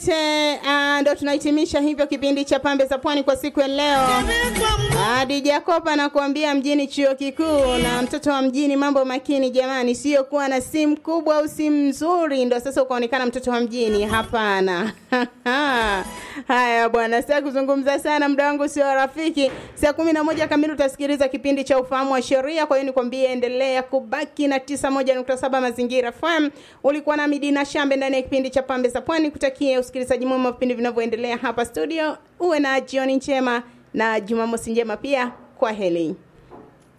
Te, uh, ndo tunahitimisha hivyo kipindi cha pambe za pwani kwa siku ya leo. Hadi Jacob anakuambia mjini chuo kikuu na mtoto wa mjini, mambo makini jamani, sio kuwa na simu kubwa au simu nzuri ndo sasa ukaonekana mtoto wa mjini. Hapana. Haya bwana, sasa kuzungumza sana, muda wangu sio rafiki. Saa kumi na moja kamili utasikiliza kipindi cha ufahamu wa sheria. Kwa hiyo nikwambie, endelea kubaki na tisa moja nukta saba Mazingira FM. Ulikuwa na Midina Shambe ndani ya kipindi cha pambe za pwani. Kutakia usikilizaji mwema wa vipindi vinavyoendelea hapa studio. Uwe na jioni njema na Jumamosi njema pia. Kwa heri.